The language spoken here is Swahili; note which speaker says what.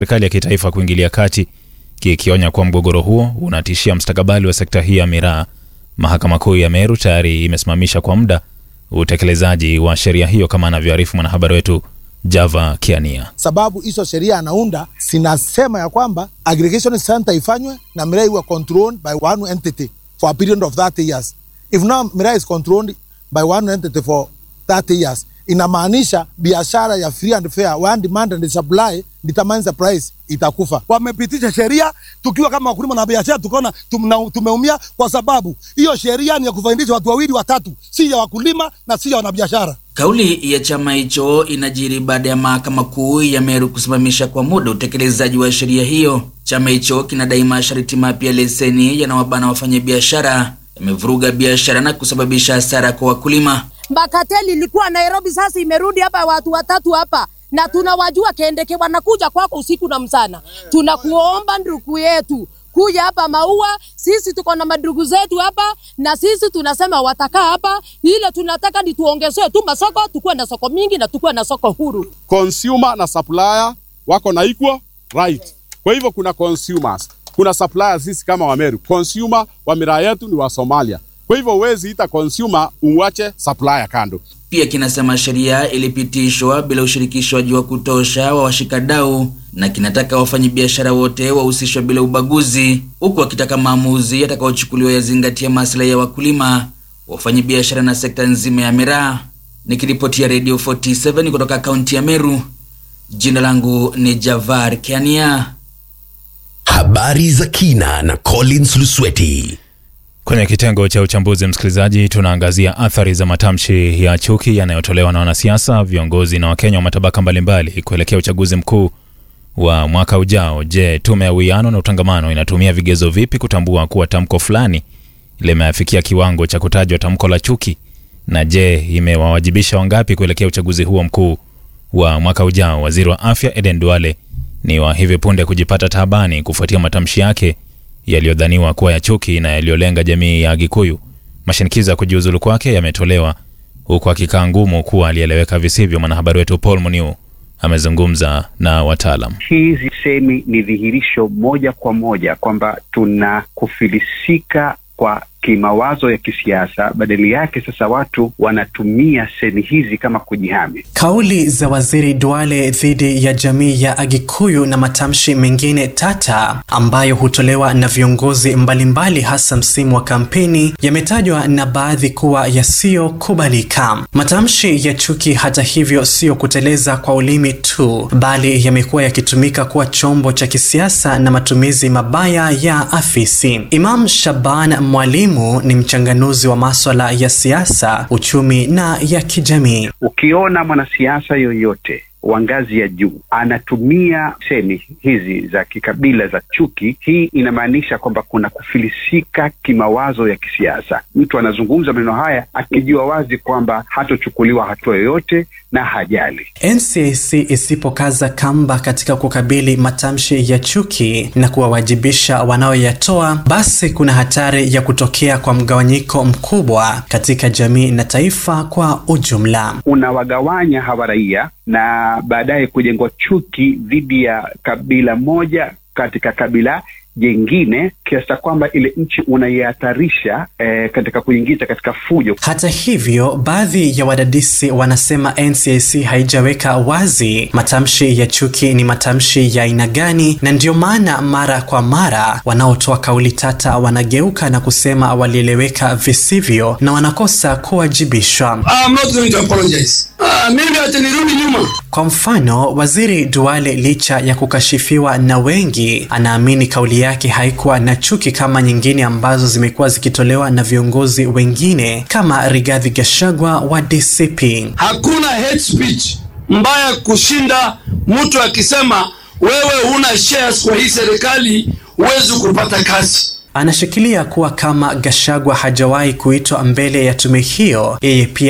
Speaker 1: serikali ya kitaifa kuingilia kati, kikionya kuwa mgogoro huo unatishia mustakabali wa sekta hii ya miraa. Mahakama Kuu ya Meru tayari imesimamisha kwa muda utekelezaji wa sheria hiyo, kama anavyoarifu mwanahabari wetu Java Kiania.
Speaker 2: sababu hizo sheria anaunda zinasema ya kwamba aggregation center ifanywe na miraa iwe controlled by one entity for a period of 30 years. If now miraa is controlled by one entity for 30 years, inamaanisha biashara ya free and fair, one demand and supply determines the price, itakufa.
Speaker 3: Wamepitisha sheria tukiwa kama wakulima na biashara, tukaona tumna- tumeumia kwa sababu hiyo sheria ni ya kufaidisha watu wawili watatu, si ya wakulima na si ya wanabiashara.
Speaker 4: Kauli ya chama hicho inajiri baada ya mahakama kuu ya Meru kusimamisha kwa muda utekelezaji wa sheria hiyo. Chama hicho kinadai masharti mapya ya leseni yanawabana wafanyabiashara, yamevuruga biashara na kusababisha hasara kwa wakulima.
Speaker 5: Makateli ilikuwa Nairobi, sasa imerudi hapa, watu watatu hapa na tunawajua Kendeke, wanakuja kwako usiku na mchana. Tunakuomba ndugu yetu kuja hapa Maua, sisi tuko na madugu zetu hapa, na sisi tunasema watakaa hapa, ile tunataka ni tuongezewe tu masoko, tukuwe na soko mingi na tukuwe na soko huru.
Speaker 6: consumer na supplier wako na equal right. Kwa hivyo kuna consumers, kuna suppliers. Sisi kama Wameru, consumer wa miraa yetu ni wa Somalia. Kwa hivyo huwezi ita consumer uwache supplier kando.
Speaker 4: Pia kinasema sheria ilipitishwa bila ushirikishwaji wa kutosha wa washikadau na kinataka wafanyabiashara wote wahusishwe bila ubaguzi, huku wakitaka maamuzi yatakayochukuliwa yazingatia maslahi ya wakulima, wafanyabiashara na sekta nzima ya miraa. Nikiripotia Radio 47 kutoka kaunti ya Meru, jina langu ni Javar Kiania.
Speaker 7: Habari za kina na Collins Lusweti.
Speaker 1: Kwenye kitengo cha uchambuzi, msikilizaji, tunaangazia athari za matamshi ya chuki yanayotolewa na wanasiasa, viongozi na Wakenya wa matabaka mbalimbali kuelekea uchaguzi mkuu wa mwaka ujao. Je, tume ya uwiano na utangamano inatumia vigezo vipi kutambua kuwa tamko fulani limeafikia kiwango cha kutajwa tamko la chuki? Na je, imewawajibisha wangapi kuelekea uchaguzi huo mkuu wa mwaka ujao? Waziri wa afya Eden Duale ni wa hivi punde kujipata taabani kufuatia matamshi yake yaliyodhaniwa kuwa ya chuki na yaliyolenga jamii ya Gikuyu. Mashinikizo ya kujiuzulu kwake yametolewa huku akikaa ngumu kuwa alieleweka visivyo. Mwanahabari wetu Paul Muniu amezungumza na wataalam.
Speaker 8: Hizi semi ni dhihirisho moja kwa moja kwamba tuna kufilisika kwa kimawazo ya kisiasa. Badali yake sasa watu wanatumia semi hizi kama kujihami.
Speaker 9: Kauli za waziri Duale dhidi ya jamii ya Agikuyu na matamshi mengine tata ambayo hutolewa na viongozi mbalimbali hasa msimu wa kampeni yametajwa na baadhi kuwa yasiyokubalika. Matamshi ya chuki, hata hivyo, siyo kuteleza kwa ulimi tu, bali yamekuwa yakitumika kuwa chombo cha kisiasa na matumizi mabaya ya afisi. Imam Shaban Mwalimu ni mchanganuzi wa maswala ya siasa, uchumi na ya kijamii.
Speaker 8: Ukiona mwanasiasa yoyote wa ngazi ya juu anatumia semi hizi za kikabila za chuki, hii inamaanisha kwamba kuna kufilisika kimawazo ya kisiasa. Mtu anazungumza maneno haya akijua wazi kwamba hatochukuliwa hatua yoyote na hajali.
Speaker 9: NCIC isipokaza kamba katika kukabili matamshi ya chuki na kuwawajibisha wanaoyatoa, basi kuna hatari ya kutokea kwa mgawanyiko mkubwa katika jamii na taifa kwa ujumla.
Speaker 8: Unawagawanya hawa raia na baadaye kujengwa chuki dhidi ya kabila moja katika kabila jengine kiasi cha kwamba ile nchi unaihatarisha eh, katika kuingiza katika fujo.
Speaker 9: Hata hivyo, baadhi ya wadadisi wanasema NCIC haijaweka wazi matamshi ya chuki ni matamshi ya aina gani, na ndio maana mara kwa mara wanaotoa kauli tata wanageuka na kusema walieleweka visivyo na wanakosa kuwajibishwa.
Speaker 10: I'm not going to apologize. Ah, mimi acha nirudi nyuma.
Speaker 9: Kwa mfano, waziri Duale licha ya kukashifiwa na wengi, anaamini kauli yake haikuwa na chuki kama nyingine ambazo zimekuwa zikitolewa na viongozi wengine kama Rigathi Gachagua wa DCP.
Speaker 10: Hakuna hate speech mbaya kushinda mtu akisema wewe huna shares kwa hii serikali, huwezi kupata kazi.
Speaker 9: Anashikilia kuwa kama Gachagua hajawahi kuitwa mbele ya tume hiyo, yeye pia